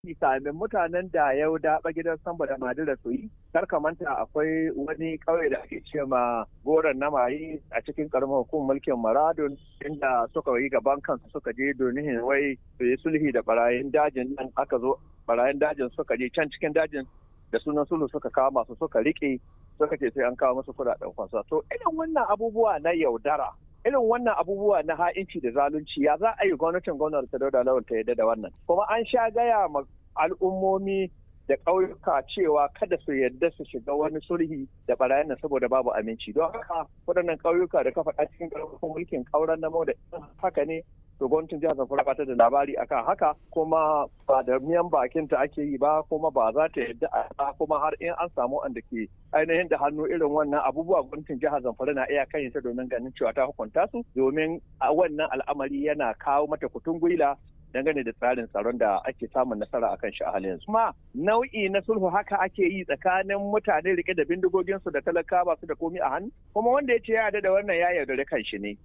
kamin mutanen da ya daɓa gidan samba da madira su yi kar ka manta akwai wani ƙauye da ake ce ma goron na mayi a cikin karamar hukumar mulkin maradun inda suka yi gaban kansu suka je domin wai su yi sulhi da barayin dajin nan aka zo barayin dajin suka je can cikin dajin da sunan sulhu suka kama su suka riƙe suka ce sai an kawo musu kuɗaɗen kwasa to irin wannan abubuwa na yaudara irin wannan abubuwa na ha'inci da zalunci ya za a yi gwamnatin gwamnati ta dauda lawan ta yadda da wannan kuma an sha gaya ma al'ummomi da ƙauyuka cewa kada su yadda su shiga wani sulhi da barayin nan saboda babu aminci don haka waɗannan ƙauyuka da ka faɗa cikin ƙarfafin mulkin ƙauren na da haka ne to gwamnatin jihar zamfara ba ta da labari akan haka kuma ba da miyan bakin ta ake yi ba kuma ba za ta yadda a kuma har in an samu wanda ke ainihin da hannu irin wannan abubuwa gwamnatin jihar zamfara na iya kan ta domin ganin cewa ta hukunta su domin a wannan al'amari yana kawo mata kutun gwila dangane da tsarin tsaron da ake samun nasara akan shi a halin yanzu. Kuma nau'i na sulhu haka ake yi tsakanin mutane rike da bindigoginsu da talaka ba su da komi a hannu kuma wanda ya ce ya da wannan ya yaudare kan shi ne.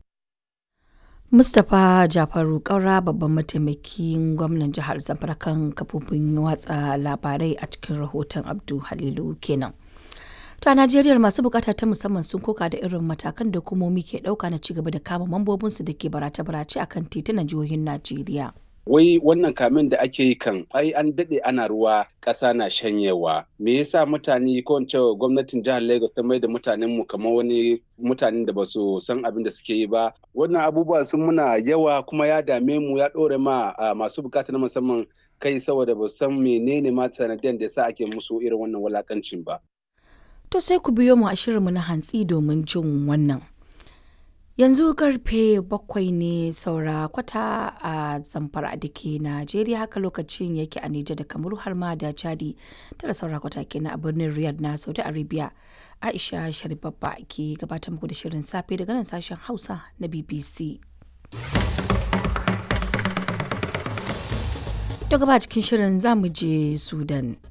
Mustapha Jafaru Kaura babban mataimakin gwamnan jihar Zamfara kan kafofin watsa labarai a cikin rahoton Abdu Halilu kenan. To a Najeriya masu bukata ta musamman sun koka da irin matakan da hukumomi ke dauka na cigaba da kama mambobinsu da ke barace-barace akan titunan jihohin Najeriya. wai wannan kamin da ake yi kan ai an daɗe ana ruwa ƙasa na shanyewa me yasa mutane ko in ce gwamnatin jihar lagos ta mai da mutanen mu kamar wani mutanen da ba su san abin da suke yi ba wannan abubuwa sun muna yawa kuma ya dame mu ya ɗore ma masu bukata na musamman kai saboda ba san menene ma sanadiyan da yasa ake musu irin wannan walakancin ba To sai ku biyo mu a shirinmu na hantsi domin jin wannan. Yanzu karfe bakwai ne saura kwata a zamfara da ke Najeriya haka lokacin yake a Nijar da Kamaru har ma da Chadi tara saura kwata kenan a birnin Riyadh na Saudi Arabia. Aisha Sharibabba ke gabatar muku da shirin safe daga nan sashen Hausa na BBC. To gaba cikin shirin za mu je Sudan.